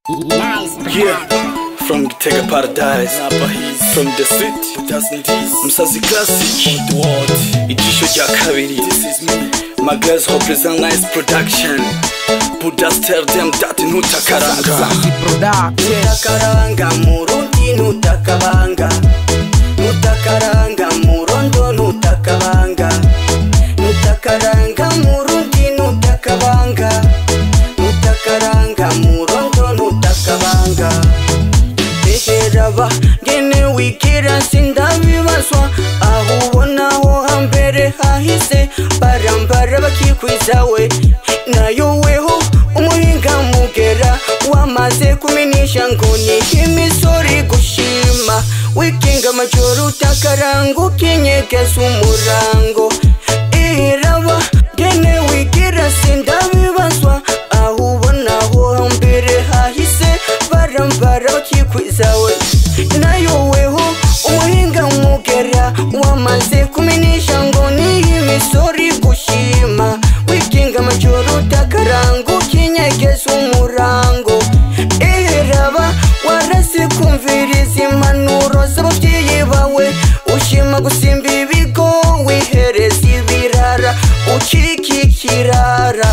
Yeah, from Gitega Paradise, from the city, Musazi Classic, ijisho rya kabiri, my girls represent nice production, Buddha tell them that ntutakaranga, ntutakaranga murundi ntutakabanga, ntutakaranga murondo ntutakabanga, ntutakaranga murundi ntutakabanga, ntutakaranga murondo ntutakabanga. eheraba ngene wikira sindabibazwa aho ubonaho hambere hahise barambara bakikwizawe nayo weho umuhinga mugera wamaze kumenyesha ngo ni imisori gushima wikinga amajoro utakaranga ukinyegeza umurango eheraba ngene wigira sindabibazwa aho ubonaho hambere hahise barambara bakikwizawe nayo weho umuhinga mugera wamaze kumenyesha ngo ni imisori gushima wikinga amajoro utakaranga ukinyegeza umurango eheraba warase kumviriza impanuro z'ababyeyi bawe ushima gusimba ibigo wihereza ibirara ucika ikirara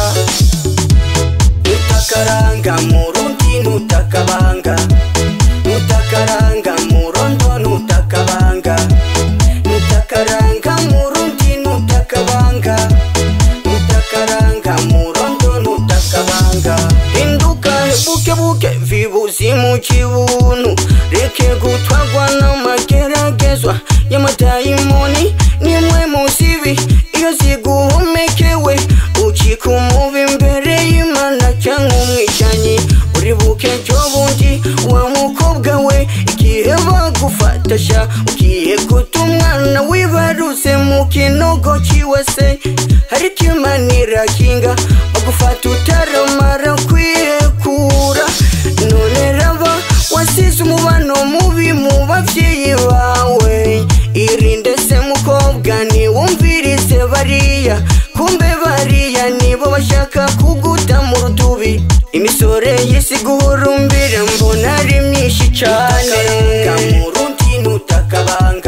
nutakaranga murundi nutakabanga nutakaranga murondo nutakabanga nutakaranga murundi nutakabanga nutakaranga murondo nutakabanga hinduka bukebuke vibuzi mu kibunu reke gutwagwa n'amageragezwa y'amadayimoni nimwe musibi iyo ziguhomekewe ucika umubi imbere y'imana cyangwa umwicanyi uri buke cyo bundi wa mukobwa we igihe bagufatasha ugiye guta umwana wibarutse mu kinogo kiwese ariko imana irakinga bagufata utaramara kwihekura none raba wasize umubano mubi mu babyeyi bawe irinde se mukobwa ntiwumvirize bariya kumbe bariya nibo bashaka kuguta mu rutubi imisore y'isi guhurumbira mbona ari myinshi cyane murundi nutakabanga